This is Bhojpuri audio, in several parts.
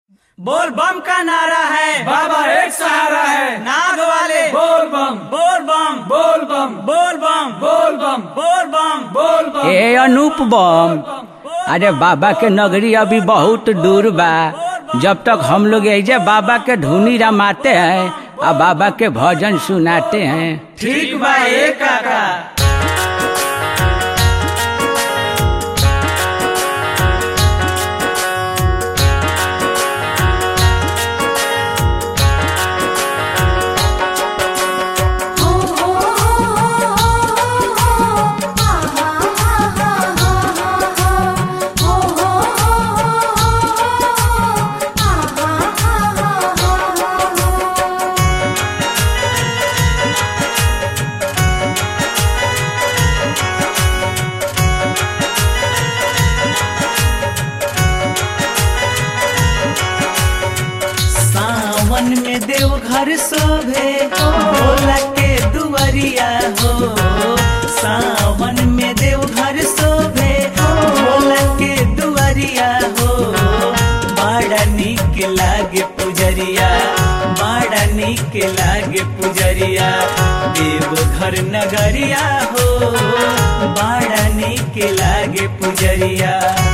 बोल बम का नारा है बाबा एक सहारा है नाग वाले बोल बम बोल बम बोल बम बोल बम बोल बम बोल बम बोल बम ए अनूप बम अरे बाबा के नगरी अभी बहुत दूर बा जब तक हम लोग ऐसे बाबा के धुनी रमाते हैं और बाबा के भजन सुनाते हैं ठीक बा ए काका सावन में देवघर शोभे भोला के दुआरिया हो सावन में देवघर शोभे भोला के दुआरिया हो बड़ा निक लागे पुजरिया बड़ा निक लागे पुजरिया देवघर नगरिया हो बड़ा निक लागे पुजरिया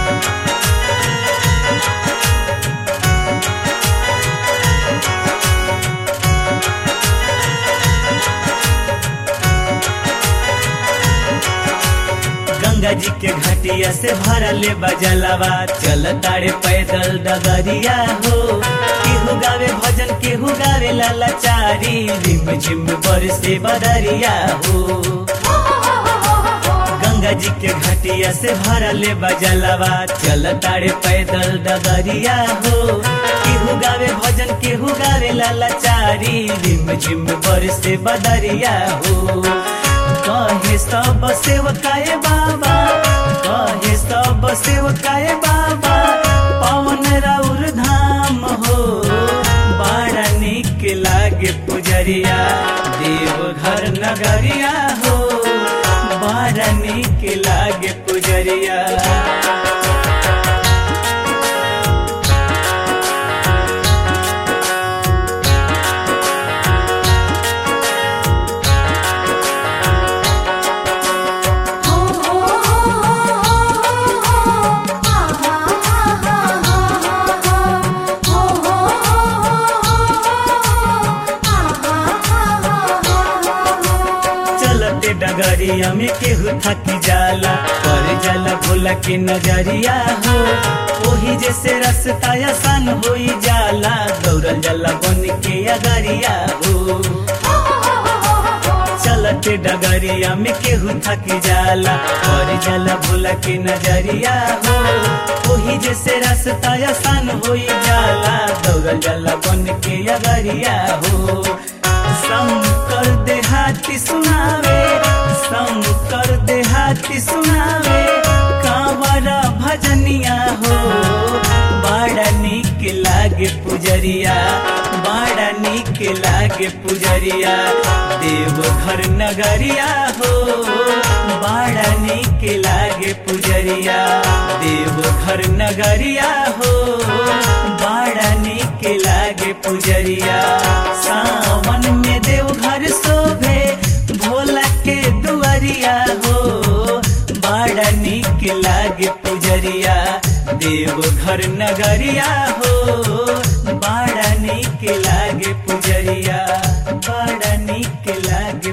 गंगा जी के घाटिया से भरले बजलवा चल ताड़े पैदल डगरिया हो केहू गावे भजन केहू गावे लालाचारी रिम झिम बरसे बदरिया हो गंगा जी के घाटिया से भरले बजलवा चल ताड़े पैदल डगरिया हो केहू गावे भजन केहू गावे लालाचारी रिम झिम बरसे बदरिया हो कहे सब सेवकाए बाबा कहे सब सेवकाए बाबा पवन राउर धाम हो बड़ा निक लागे पुजरिया देवघर नगरिया हो बड़ा निक लागे पुजरिया चलते डगरिया में केहू थकी जाला पर जाला भोला के नजरिया हो ओही जैसे रास्ता आसान होई जाला दौड़ल जाला बन के अगरिया हो चलते डगरिया में केहू थकी जाला पर जाला भोला के नजरिया हो ओही जैसे रास्ता आसान होई जाला दौड़ल जाला बन के अगरिया हो शंकर देहाती सुनावे शंकर देहाती सुनावे कांवरा भजनिया हो बड़ा निक लागे पुजरिया बड़ा निक लागे पुजरिया देवघर नगरिया हो बड़ा निक लागे पुजरिया देवघर नगरिया हो बड़ा निक लागे पुजरिया सावन में देवघर शोभे भोला के दुआरिया हो बड़ा निक लागे पुजरिया देवघर नगरिया हो बड़ा निक लागे पुजरिया बड़ा निक लागे